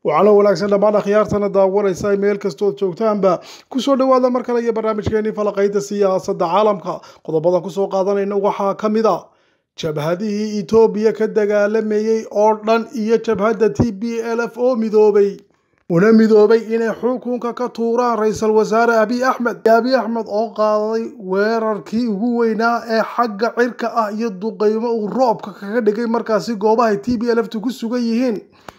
waxaana wanaagsan dhammaan akhyaartana daawanaysa meel kastood joogtaanba kusoo dhowaada mar kale iyo barnaamijkeenii falaqayda siyaasadda caalamka qodobadan kusoo qaadanayna waxaa ka mid a jabhadihii etoobiya ka dagaalamayey oo dhan iyo jabhadda t b l f oo midoobay una midoobay inay xukunka ka tuuraan ra-iisul wasaare abiy axmed abiy axmed oo qaaday weerarkii ugu weynaa ee xagga cirka ah iyo duqeymo uu roobka kaga dhigay markaasi goobahay t b l f tu ku sugan yihiin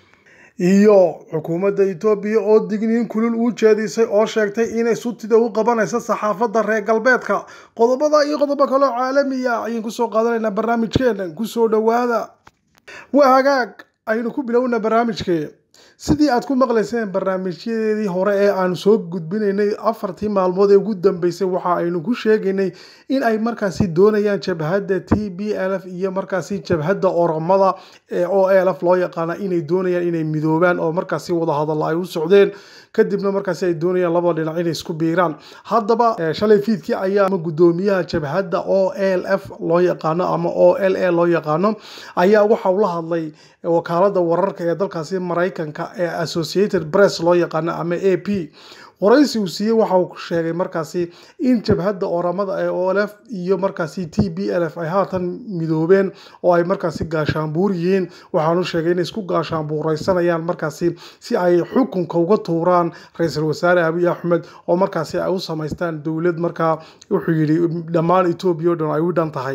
iyo xukuumadda etoobiya oo digniin kulul u jeedisay oo sheegtay inay sutida u qabanaysa saxaafadda reer galbeedka qodobada iyo qodobo kaloo caalamiya ayaan kusoo qaadanaynaa barnaamijkeena kusoo dhowaada waa hagaag aynu ku bilowna barnaamijkee sidii aad ku maqlayseen barnaamijyadeedii hore ee aanu soo gudbinaynay afartii maalmood ee ugu dambeysay waxa aynu ku sheegaynay in ay markaasi doonayaan jabhadda t b l f iyo markaasi jabhadda oromada ee o l f loo yaqaana inay doonayaan inay midoobaan oo markaasi wadahadalla ay u socdeen kadibna markaasi ay doonayaan labada dhinac inay isku biiraan haddaba shalay fiidkii ayaa gudoomiyaha jabhadda o l f loo yaqaano ama o l a loo yaqaano ayaa waxa uu la hadlay wakaalada wararka ee dalkaasi maraykanka ee associated press loo yaqaano ama a p waraysi uu siiyey waxa uu sheegay markaasi in jabhadda oramada ee o l f iyo markaasi t b l f ay haatan midoobeen oo ay markaasi gaashaanbuur yihiin waxaanu sheegay inay isku gaashaanbuuraysanayaan markaasi si ay xukunka uga tuuraan ra-iisul wasaare abiy axmed oo markaasi ay u samaystaan dowlad markaa wuxuu yidhi dhammaan etoobiya o dhan ay u dhan tahay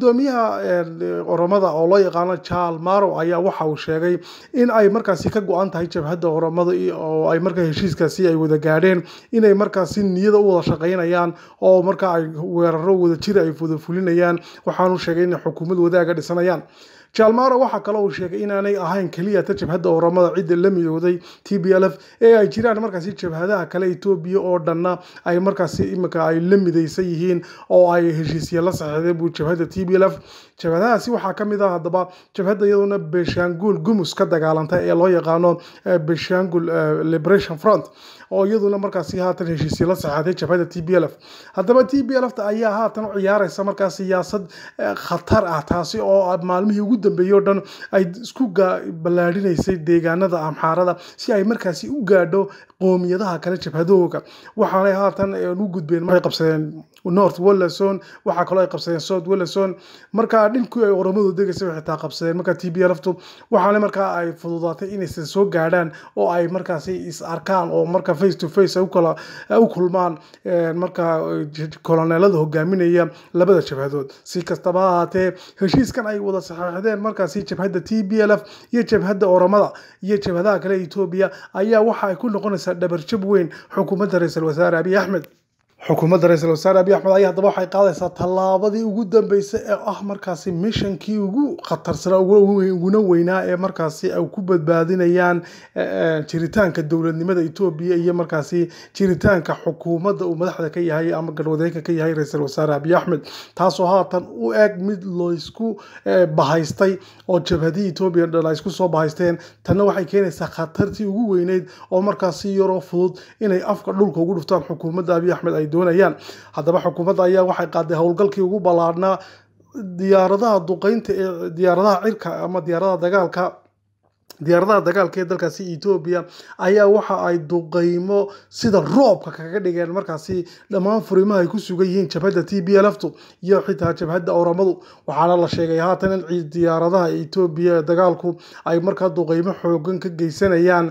gudoomiyaha oromada oo loo yaqaano jaal marow ayaa waxa uu sheegay in ay markaasi ka go-an tahay jabhadda oromada oo ay markaa heshiiskaasi ay wada gaadheen inay markaasi niyada u wada shaqaynayaan oo markaa ay weeraro wada jira ay wada fulinayaan waxaanu sheegay inay xukuumad wadaaga dhisanayaan jaalmaro waxaa kaloo uu sheegay inaanay ahayn keliya ta jabhadda oramada cidda la midooday t b l f ee ay jiraan markaasi jabhadaha kale etoobiya oo dhanna ay markaasi imika ay la midaysan yihiin oo ay heshiisya la saxeexdeen buu jabhadda t b l f jabhadahaasi waxaa ka mid ah haddaba jabhadda iyaduna beshangul gumus ka dagaalanta ee loo yaqaano beshangul liberation front oo iyaduna markaasi haatan heshiisya la saxeexday jabhadda t b l f haddaba t b l f ayaa haatan u ciyaaraysa markaa siyaasad khatar ah taasi oo maalmihii ugu dambeeyey oo dhan ay isku ballaadhinaysay deegaanada amxaarada si ay markaasi u gaadho qoomiyadaha kale jabhadahooga waxaanay haatan u gudbeen waxay qabsadeen north walason waxaa kaloo ay qabsadeen south walason markaa dhinkii ay oramadu degaysa waxay taa qabsadeen markaa t b lftu waxaana markaa ay fududaatay inaysan soo gaadhaan oo ay markaasi is arkaan oo marka face to face ay ukala u kulmaan markaa koloneelada hogaaminaya labada jabhadood si kastaba ha ahaatee heshiiskan ay wada saxeexdeen markaasi jabhadda t b l f iyo jabhadda oramada iyo jabhadaha kale etoobiya ayaa waxa ay ku noqonaysaa dhabarjab weyn xukuumadda ra-iisul wasaare abiy axmed xukuumadda ra-iisul wasaare abiy axmed ayaa haddaba waxay qaadaysaa tallaabadii ugu dambeysay ee ah markaasi mishankii ugu khatarsanaa uguna weynaa ee markaasi ay ku badbaadinayaan jiritaanka dowladnimada etoobiya iyo markaasi jiritaanka xukuumadda uu madaxda ka yahay ama garwadeenka ka yahay ra-iisul wasaare abiy axmed taasoo haatan u eg mid laysku bahaystay oo jabhadihii etoobiya dhan ay isku soo bahaysteen tanna waxay keenaysaa khatartii ugu weyneyd oo markaasi yaroo fudud inay afka dhulka ugu dhuftaan xukuumadda abiy axmed ay doonayaan haddaba xukuumadda ayaa waxay qaaday howlgalkii ugu ballaadhnaa diyaaradaha duqeynta ee diyaaradaha cirka ama diyaaradaha dagaalka diyaaradaha dagaalka ee dalkaasi etoobiya ayaa waxa ay duqeymo sida roobka kaga dhigeen markaasi dhammaan furimaha ay ku sugan yihiin jabhadda t b lftu iyo xitaa jabhadda oramadu waxaana la sheegay haatan in diyaaradaha etoobiya ee dagaalku ay markaa duqeymo xoogan ka geysanayaan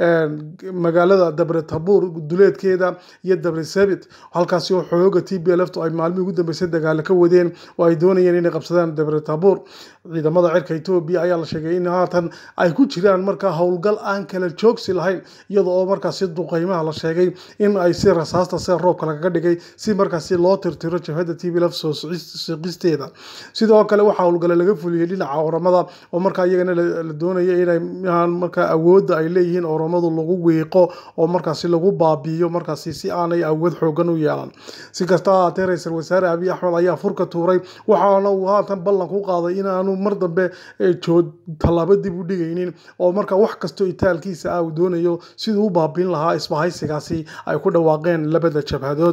magaalada dabre tabuur duleedkeeda iyo dabre sabit halkaasi oo xooga t b lftu ay maalmihii ugu dambeysay dagaalo ka wadeen oo ay doonayeen inay qabsadaan dabre tabuur ciidamada cirka etoobiya ayaa la sheegay in haatan ay ku jiraan markaa howlgal aan kala joogsi lahayn iyada oo markaasi duqeymaha la sheegay in ay si rasaasta sida roobka lagaga dhigay si markaasi loo tirtiro jabhadda t b lf soo siqisteeda sidoo kale waxaa howlgale laga fuliyey dhinaca oramada oo markaa iyagana la doonaya inay markaa awoodda ay leeyihiin oramadu lagu wiiqo oo markaasi lagu baabiiyo markaasi si aanay awood xoogan u yeelan si kasta ahaatee ra-iisul wasaare abiy axmed ayaa furka tuuray waxaana uu haatan ballan ku qaaday inaanu mar dambe jood tallaabo dib u dhigaynin oo marka wax kastoo itaalkiisa ah uu doonayo siduu u baabiin lahaa isbahaysigaasi ay ku dhawaaqeen labada jabhadood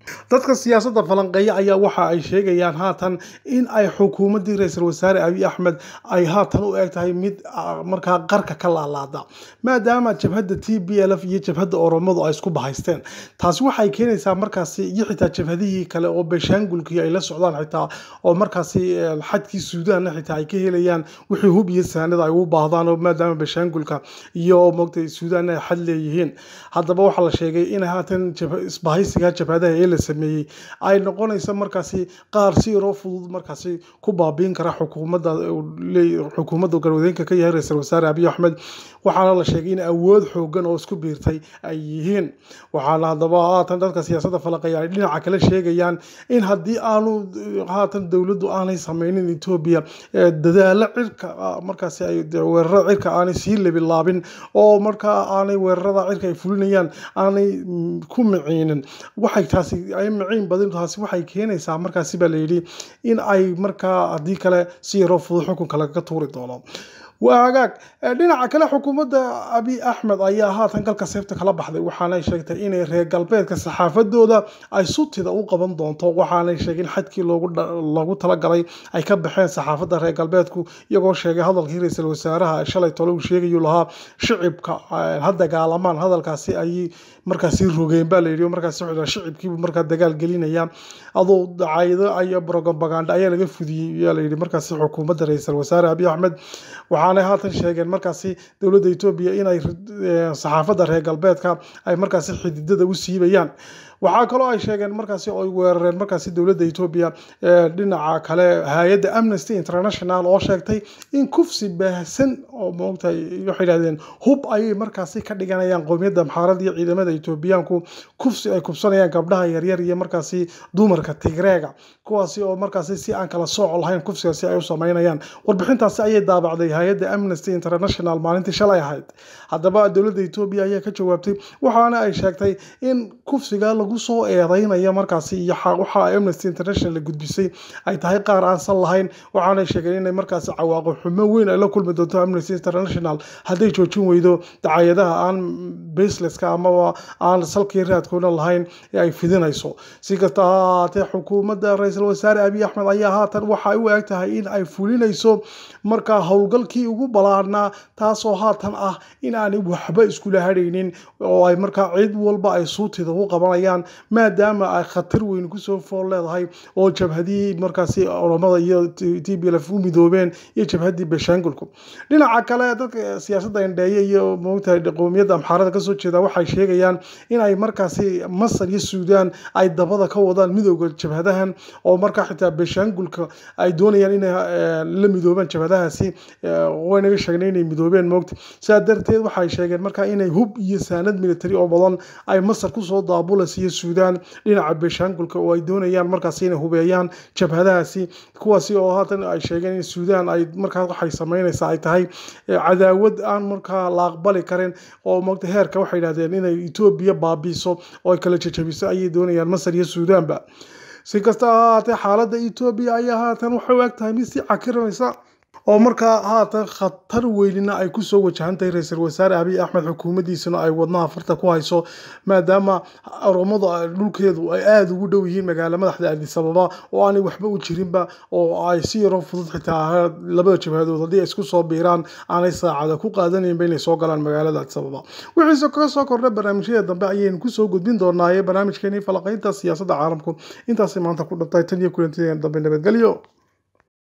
dadka siyaasadda falanqeeya ayaa waxa ay sheegayaan haatan in ay xukuumaddii ra-iisul wasaare abiy axmed ay haatan u eg tahay mid markaa qarka ka laalaada maadaama jabhadda t b l f iyo jabhadda oromadu ay isku bahaysteen taasi waxay keenaysaa markaasi iyo xitaa jabhadihii kale oo beshaangulkii ay la socdaan xitaa oo markaasi xadkii suudaanna xitaa ay ka helayaan wixii hub iyo saanada ay u baahdaan oo maadaama beshaangulka iyo moogtay suudaanna ay xad leeyihiin haddaba waxaa la sheegay in haatan isbahaysiga jabhadaha ee la sameeyey ay noqonaysa markaasi qaar si yaroo fudud markaasi ku baabiin kara xukuumadda xukuumadda garwadeenka ka yahay ra-iisul wasaare abiy axmed waxaana la sheegay in awood xoogan oo isku biirtay ay yihiin waxaana haddaba haatan dadka siyaasadda falaqeeya ay dhinaca kale sheegayaan in haddii aanu haatan dowladdu aanay sameynin etoobiya dadaalo cirka markaasi ay weerarada cirka aanay sii lebilaabin oo markaa aanay weerarada cirka ay fulinayaan aanay ku miciinin waxay taasi ay maciin badin taasi waxay keenaysaa markaasi baa layidhi in ay markaa haddii kale si yaroo fudud xukunka lagaga tuuri doono waa hagaag dhinaca kale xukuumadda abiy axmed ayaa haatan galka seefta kala baxday waxaanay sheegtay inay reer galbeedka saxaafadooda ay sutida u qaban doonto waxaanay sheegin xadkii loogu talagalay ay ka baxeen saxaafadda reer galbeedku iyagoo sheegay hadalkii ra-iisul wasaaraha shalay tole uu sheegayu lahaa shicibka ha dagaalamaan hadalkaasi ay markaasi rogeen baa layidhi markaasi shicibkiibu markaa dagaal gelinaya adoo dacayado iyo propaganda ayaa laga fudiyey yaa layidhi markaasi xukuumadda ra-iisul wasaare abiy axmed waxaanay haatan sheegeen markaasi dowladda etoobiya inay saxaafadda reer galbeedka ay markaasi xididada u siibayaan waxaa kaloo ay sheegeen markaasi oo ay weerareen markaasi dowladda etoobiya dhinaca kale hay-adda amnesty international oo sheegtay in kufsi baahsan oo moogtahay waxay yidhahdeen hub ayay markaasi ka dhiganayaan qowmiyadda maxaarada iyo ciidamada etoobiyaanku kufsi ay kubsanayaan gabdhaha yaryar iyo markaasi dumarka tigreega kuwaasi oo markaasi si aan kala sooc lahayn kufsigaasi ay u sameynayaan warbixintaasi ayay daabacday hay-adda amnesty international maalintii shalay ahayd haddaba dowladda etoobiya ayaa ka jawaabtay waxaana ay sheegtay in kufsiga lagu soo eedeynaya markaasi iyo waxa amnesty international la gudbisay ay tahay qaar aansan lahayn waxaanay sheegeen inay markaasi cawaaqo xumo weyn ay la kulmi doonto amnesty international hadday joojin weydo dacayadaha aan baselesska amaba aan salkii raadkoona lahayn ee ay fidinayso si kasta ha ahaatee xukuumadda ra-iisul wasaare abiy axmed ayaa haatan waxay u eg tahay in ay fulinayso markaa howlgalkii ugu balaarnaa taasoo haatan ah in aanay waxba iskula hadhaynin oo ay markaa cid walba ay suutida u qabanayaan maadaama ay khatar weyn kusoo fool leedahay oo jabhadihii markaasi oromada iyo t b lf u midoobeen iyo jabhadii beshaangulku dhinaca kale dadka siyaasadda indheeye iyo moogtahay qowmiyadda amxaarada kasoo jeeda waxay sheegayaan in ay markaasi masar iyo suudaan ay dabada ka wadaan midooda jabhadahan oo markaa xitaa beshaangulka ay doonayaan inay la midoobaan jabhadahaasi waynaga sheegnay inay midoobeen moogta sidaa darteed waxay sheegeen markaa inay hub iyo saanad military oo badan ay masar kusoo daabulaysa iyo suudaan dhinaca beshaangulka oo ay doonayaan markaasi inay hubeeyaan jabhadahaasi kuwaasi oo haatan ay sheegeen in suudaan ay markaa waxay sameynaysaa ay tahay cadaawad aan markaa la aqbali karin oo mogta heerka waxay yidhahdeen inay etoobiya baabiiso oo ay kala jajabiso ayay doonayaan masar iyo suudaanba si kasta ha ahaatee xaaladda etoobiya ayaa haatan waxay u eg tahay mid sii cakiranaysa oo markaa haatan khatar weynina ay kusoo wajahantahay ra-iisul wasaare abiy axmed xukuumaddiisuna ay wadnaha farta ku hayso maadaama oromadu dhulkeedu ay aada ugu dhow yihiin magaala madaxda addis ababa oo aanay waxba u jirinba oo ay si yaroo fudud xitaa labada jabhadood haddii ay isku soo biiraan aanay saacada ku qaadanaynba inay soo galaan magaalada addis ababa wixiise kaga soo kordha barnaamijyada dambe ayaynu kusoo gudbin doonaaye barnaamijkeenii falaqaynta siyaasadda caalamku intaasay maanta ku dhantay tan iyo kulantideena dambe nabadgelyo